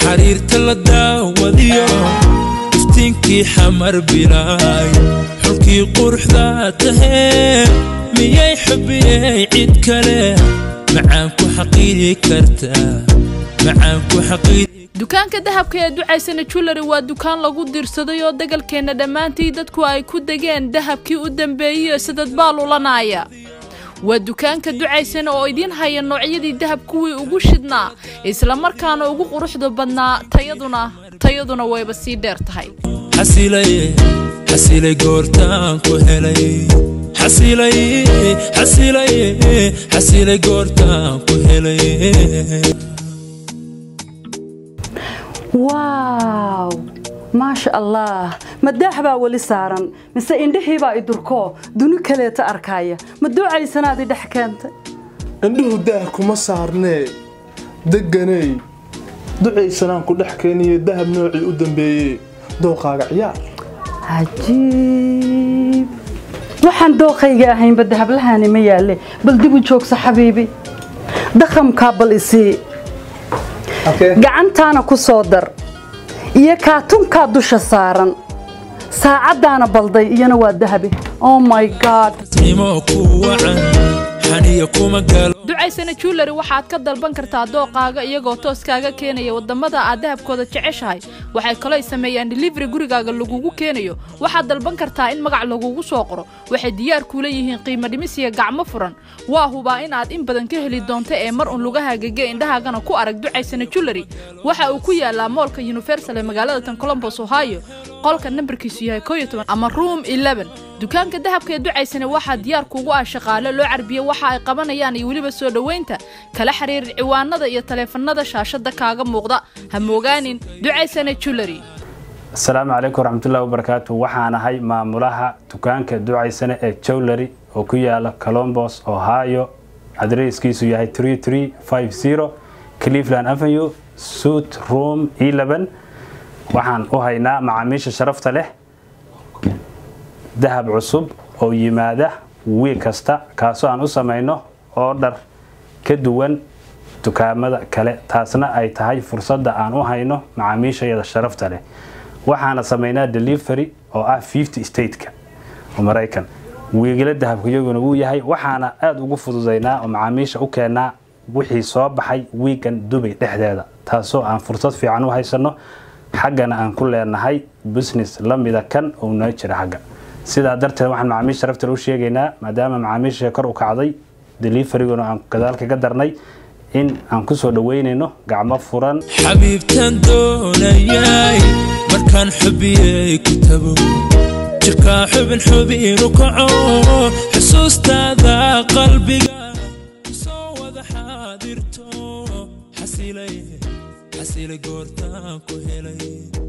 xariirta la daawadiyo iftiinkii xamar bilaay xulkii quruxda tahee miyay xubiyey cid kale macaan ku xaqiiri kartaa macaan ku xaqiiri dukaanka dahabka ee ducaysana julary waa dukaan lagu dirsaday oo degalkeenna dhammaantii dadku ay ku degeen dahabkii u dambeeyey sidad baa lulanaaya waa dukaanka ducaysana oo idiin haya noocyadii dahab kuwii ugu shidnaa islamarkaana ugu quruxda badnaa tayaduna tayaduna wayba sii dheer tahay xasilay xasilay goortaan ku helay xasilay xasilay xasilay goortaan ku helay waaw maasha allah ma daah baa weli saaran mise indhihiibaa idurkoo duni kaleeta arkaaya ma duucaysanaad idhex keentay indhuhu daah kuma saarnee degganey ducaysanaan ku dhex keeniyo dahab noocii u dambeeyey dooqaaga ciyaar cajiib waxaan dooqayga ahaynba dahablahaani ma yaalle bal dib u joogsa xabiibi dakhamkaa bal isii gacantaana ku soo dar iyo kaatunkaa dusha saaran saacaddaana balday iyana waa dahabi oh my god nimo ku wacan xaniya kuma galo ducaysana julary waxaad ka dalban kartaa dooqaaga iyagoo toos kaaga keenaya wadamada aad dahabkooda jeceshahay waxay kaloo sameeyaan delivery gurigaaga lagugu keenayo waxaad dalban kartaa in magac lagugu soo qoro waxay diyaar kuula yihiin qiimo dhimis iyo gacmo furan waa hubaa in aad in badan ka heli doonto ee mar un lugaha gege indhahaagana ku arag ducaysana julary waxa uu ku yaalaa moolka universal ee magaalada tan colombos ohio qolka nambarkiisu yahay koo iyo toban ama room eleven dukaanka dahabka ee ducaysana waxaa diyaar kuugu ah shaqaale loo carbiye waxa ay qabanayaan iyo weliba soo dhoweynta kala xiriir ciwaanada iyo taleefanada shaashada kaaga muuqda ha moogaanin ducaysana julary asalaamu calaykum waraxmatullahi wabarakaatu waxaan ahay maamulaha dukaanka ducaysane ee jowlery oo ku yaala colombos ohio adreeskiisu yahay cleveland avenue suit room waxaan u haynaa macaamiisha sharafta leh dahab cusub oo yimaada wiig kasta kaasoo aan u samayno oodhar ka duwan dukaamada kale taasna ay tahay fursadda aan u hayno macaamiishayada sharafta leh waxaana samaynaa delivery oo ah fifty stateka oo maraykan wiigla dahabka iyaguna wuu yahay waxaana aada ugu fududaynaa oo macaamiisha u keenaa wixii soo baxay wiigan dubay dhexdeeda taasoo aan fursad fiican u haysano xaggana aan ku leenahay business la mida kan oo noo jira xagga sidaa darteed waxaan macaamiisha sharaftal u sheegaynaa maadaama macaamiisha kor u kacday deliveryguna aan gadaal kaga darnay in aan kusoo dhaweynayno gacmo furan xabiibtaan doonayay markaan xubiyey ku tago jirkaa xubin xubinu kaco xusuustaada qalbiga soo wada xaadirto xasilay xasilay goortaan ku helay